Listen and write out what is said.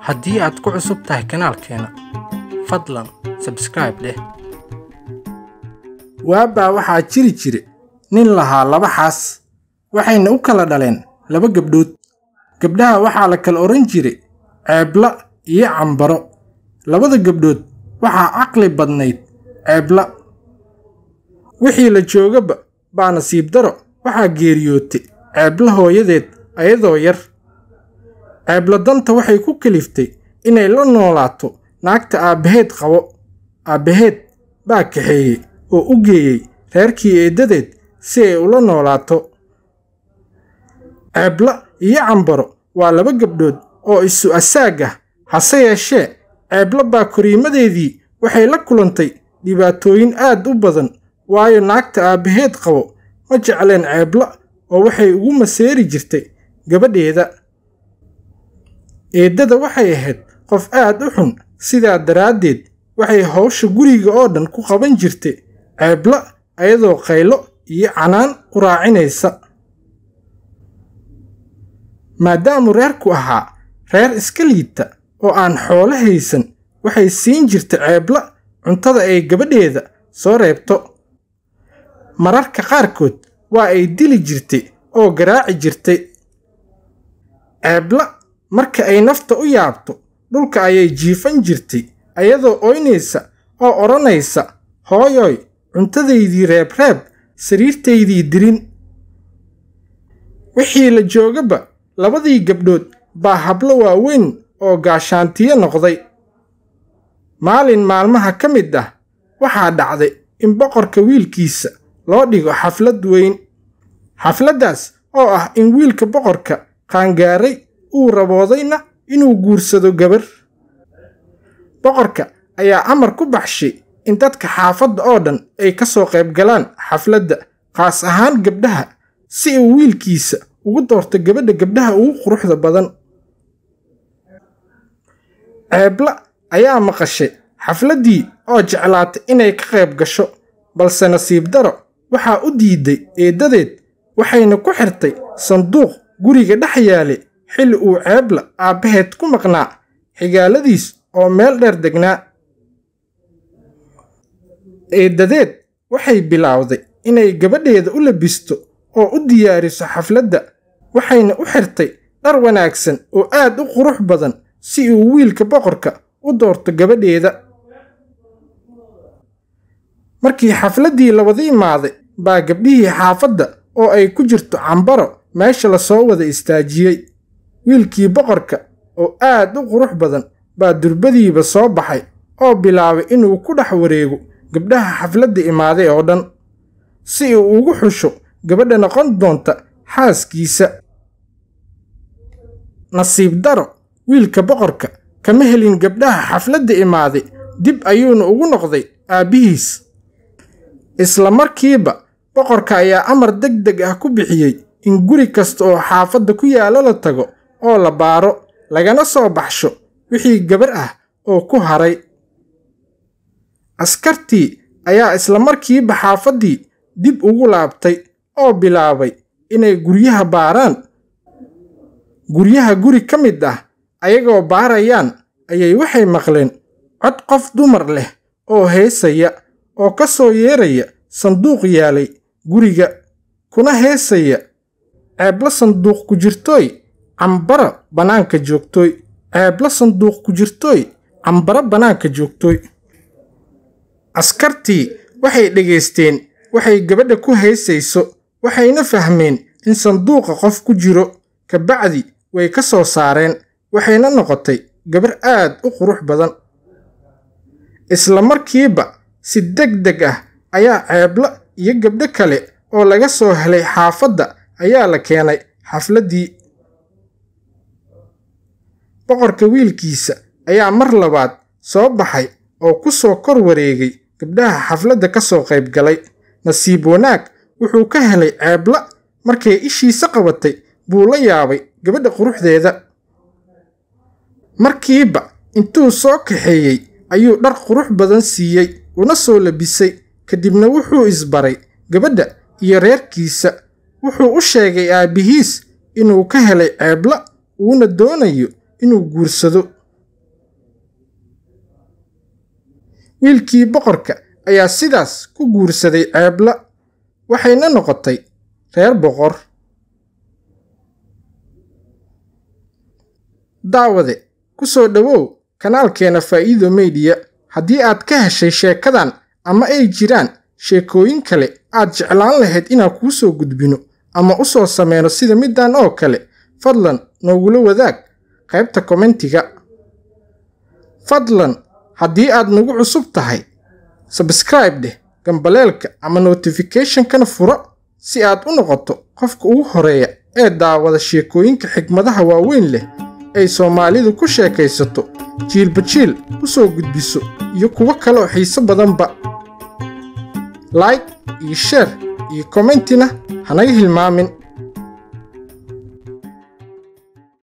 haddii aad ku cusub tahay kanaalkeena fadlan sabscribe dheh waabaa waxaa jiri jire nin lahaa laba xaas waxayna u kala dhaleen laba gabdhood gabdhaha waxaa la kala odhan jiray ceebla iyo cambaro labada gabdhood waxaa caqli badnayd ceebla wixii la joogaba baa nasiib daro waxaa geeriyootay ceebla hooyadeed ayadoo yar ceebla danta waxay ku kaliftay inay la noolaato naagta aabbaheed qabo aabbaheed baa kaxeeyey oo u geeyey reerkii eeddadeed si ay ula noolaato ceebla iyo cambaro waa laba gabdhood oo isu asaag ah hase yeeshee ceebla baa koriimadeedii waxay la kulantay dhibaatooyin aad u badan waayo naagta aabbaheed qabo ma jecleen ceebla oo waxay ugu maseeri jirtay gabadheeda eeddada waxay ahayd qof aad u xun sidaa daraaddeed waxay howsha guriga oo dhan ku qaban jirtay ceebla ayadoo qaylo iyo canaan u raacinaysa maadaamu reerku ahaa reer iska liita oo aan xoolo haysan waxay siin jirtay ceebla cuntada ay gabadheeda soo reebto mararka qaarkood waa ay dili jirtay oo garaaci jirtay ceebla marka ay nafta u yaabto dhulka ayay jiifan jirtay ayadoo oynaysa oo odhanaysa hooyoy cuntadaydii reebreeb sariirtaydii dirin wixii la joogaba labadii gabdhood baa hablo waaweyn oo gaashaantiyo noqday maalin maalmaha ka mid ah waxaa dhacday in boqorka wiilkiisa loo dhigo xaflad weyn xafladdaas oo ah in wiilka boqorka qaangaaray uu raboodayna inuu guursado gabar boqorka ayaa amar ku baxshay in dadka xaafadda oo dhan ay ka soo qayb galaan xafladda qaas ahaan gabdhaha si uu wiilkiisa ugu doorto gabadha gabdhaha ugu quruxda badan ceebla ayaa maqashay xafladdii oo jeclaatay inay ka qayb gasho balse nasiib daro waxaa u diiday eeddadeed waxayna ku xirtay sanduuq guriga dhex yaale xilli uu ceebla aabbaheed ku maqnaa xigaaladiis oo meel dheer degnaa eeddadeed waxay bilowday inay gabadheeda u labisto oo u diyaariso xafladda waxayna u xirtay dhar wanaagsan oo aad u qurux badan si uu wiilka boqorka u doorto gabadheeda markii xafladdii labada imaaday baa gabdhihii xaafadda oo ay ku jirto cambaro meesha lasoo wada istaajiyey wiilkii boqorka oo aad u qurux badan baa durbadiiba soo baxay oo bilaabay inuu ku dhex wareego gabdhaha xafladda imaaday oo dhan si uu ugu xusho gabadha noqon doonta xaaskiisa nasiib daro wiilka boqorka kama helin gabdhaha xafladda imaaday dib ayuuna ugu noqday aabbihiis isla markiiba boqorka ayaa amar deg deg ah ku bixiyey in guri kasta oo xaafadda ku yaalo la tago oo la baaro lagana soo baxsho wixii gabar ah oo ku haray askartii ayaa isla markiiba xaafaddii dib ugu laabtay oo bilaabay inay guryaha baaraan guryaha guri ka mid ah ayagoo baarayaan ayay waxay maqleen cod qof dumar leh oo heesaya oo ka soo yeeraya sanduuq yaalay guriga kuna heesaya ceebla sanduuq ku jirtooy cambara bannaanka joogtooy ceebla sanduuq ku jirtooy cambara bannaanka joogtooy askartii waxay dhegaysteen waxay gabadha ku heesayso waxayna fahmeen in sanduuqa qof ku jiro kabacdi way ka soo saareen waxayna noqotay gabar aad u qurux badan isla markiiba si deg deg ah ayaa ceebla iyo gabdho kale oo laga soo helay xaafadda ayaa la keenay xafladdii boqorka wiilkiisa ayaa mar labaad soo baxay oo ku soo kor wareegay gabdhaha xafladda ka soo qayb galay nasiib wanaag wuxuu ka helay ceebla markay ishiisa qabatay buu la yaabay gabadha quruxdeeda markiiba intuu soo kaxeeyey ayuu dhar qurux badan siiyey una soo labisay kadibna wuxuu isbaray gabadha iyo reerkiisa wuxuu u sheegay aabbihiis inuu ka helay ceebla uuna doonayo inuu guursado wiilkii boqorka ayaa sidaas ku guursaday ceebla waxayna noqotay reer boqor daawade ku soo dhowow kanaalkeena faa'iido meydiya haddii aad ka heshay sheekadan ama ay jiraan sheekooyin kale aad jeclaan lahayd inaan kuu soo gudbino ama u soo sameyno sida middan oo kale fadlan noogula wadaag qaybta kommentiga fadlan haddii aad nagu cusub tahay sabskraib dheh gambaleelka ama notificationkana furo si aad u noqoto qofka ugu horeeya ee daawada sheekooyinka xigmadaha waaweyn leh ay soomaalidu ku sheekaysato jiilba jiil u soo gudbiso iyo kuwo kale oo xiise badanba like iyo sheer iyo kommentina hanaga hilmaamin